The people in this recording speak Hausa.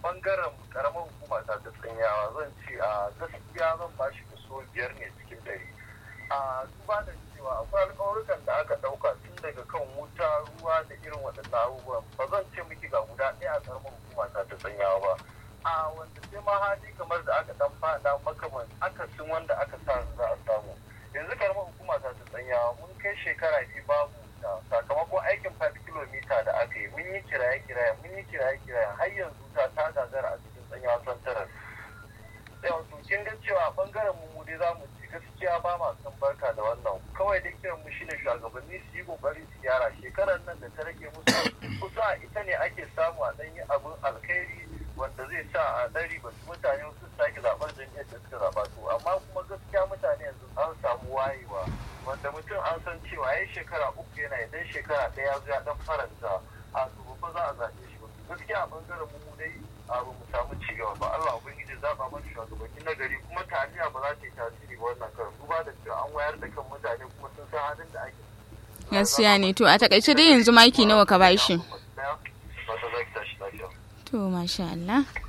bangaren karamar hukuma ta ta tsanyawa zan ce a gaskiya zan ba shi kaso biyar ne cikin ɗari a duba da cewa akwai alƙawarukan da aka ɗauka tun daga kan wuta ruwa da irin waɗannan abubuwan ba zan ce miki ga guda ɗaya a karamar hukuma ta ta tsanyawa ba a wanda sai ma hali kamar da aka ɗan faɗa makaman akasin wanda aka sa za a samu yanzu karamar hukuma ta ta tsanyawa mun kai shekara biyu babu wuta sakamakon aikin 5 kilomita da aka yi mun yi kiraye-kiraye mun yi kiraye-kiraye har yanzu ta ta gagara a cikin tsanyawa santarar yau to kin ga cewa bangaren mu dai za mu ci gaskiya ba ma san barka da wannan kawai dai kiran mu shine shugabanni su yi kokari su gyara shekarar nan da ta rage musu kusa ita ne ake samu a ɗanyi abin alkhairi wanda zai sa a ɗari ba su mutane su sake zaɓar jam'iyyar da suka zaɓa to amma kuma gaskiya mutane yanzu an samu wayewa wanda mutum an san cewa ya shekara uku yana idan shekara ɗaya zo ya ɗan faranta a to ba za a zaɓe shi ba gaskiya a ɓangaren mu dai abu mu samu ci gaba ba Allah ubangiji zaɓa mana shugabanni na gari kuma taliya ba za ta yi tasiri ba wannan karin duba da cewa an wayar da kan mutane kuma sun san halin da ake gaskiya ne to a takaice dai yanzu maki nawa ka bashi ba ta zaki tashi lafiya to masha Allah